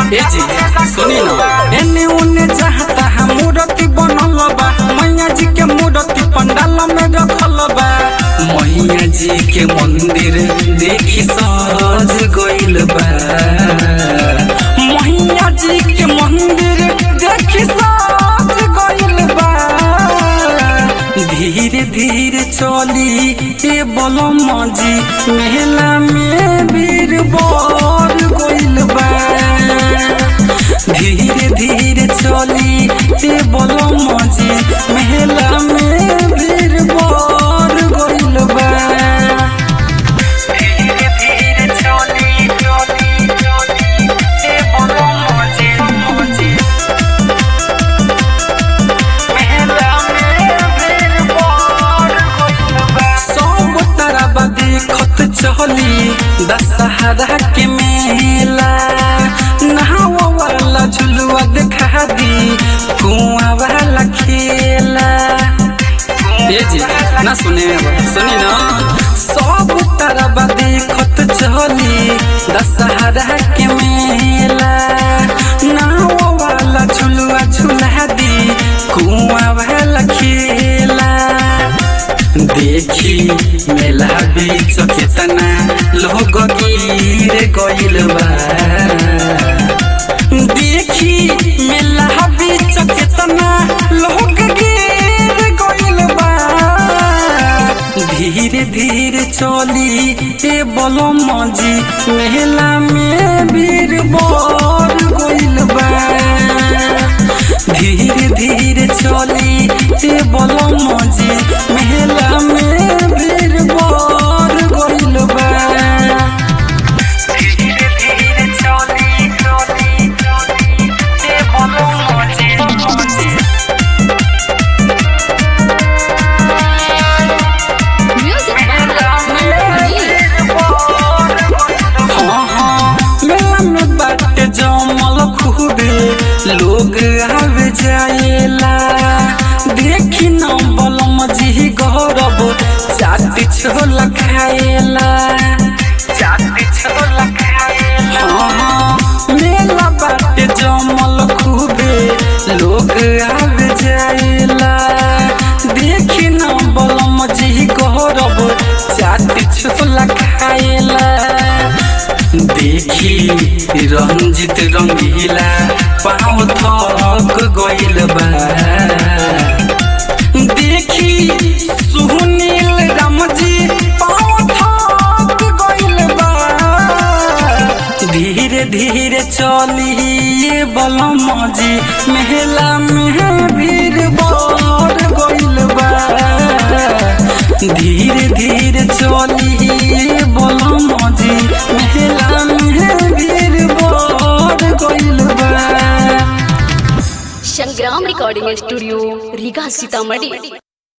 ए जी सुनी ना एने ओने चाहता हम मूर्ति बनल बा मैया जी के मूर्ति पंडाल में रखल बा मैया जी के मंदिर देखी सज गइल बा मैया जी के मंदिर देखी सज गइल बा धीरे धीरे चली ए बलम जी मेला में भीड़ बढ़ गइल बा धीरे धीरे चली ए बलम जी मेला में भीड़ बढ़ गइल बा धीरे धीरे चली चली चली ए बलम जी मेला में भीड़ बढ़ गइल बा सब तरफ देखत चली दशहरा के मेला नहावा वाला झुलुआ देखा दी कुआं वाला खेला ए जी ना सुने सुनी ना सब तरफ देखत चली दशहरा के मेला नाव वाला झुलुआ झुला दी कुआं वाला खेला देखी मेला बीच केतना लोग गिर गइल बा देखी मेला बीच केतना लोग गिर गइल बा धीरे धीरे चली ए बलम जी मेला में भीड़ बढ़ गइल बा धीरे धीरे चली ए बलम जी मेला में भीड़ बढ़ गइल बा धीरे धीरे चली चली चली ए बलम जी Music हाँ, हाँ, मेला में बाटे जमल खूबे लोग आवे जाएला देखी न बलम जी गौरव चाटी छोला खाएला चाटी छोला खाएला हाँ, हाँ, मेला बाटे जमल खूबे लोग आवे जाएला देखी न बलम जी गौरव चाटी छोला खाएला देखी रंजित रंगीला पाँव थक गइल बा देखी सुनील रामजी पाँव थक गइल बा धीरे धीरे चली ये बलम जी मेला में भीड़ बढ़ गइल बा धीरे धीरे चली ये बलम जी मेला में भीड़ बढ़ गइल बा संग्राम रिकॉर्डिंग स्टूडियो रीगा सीतामढ़ी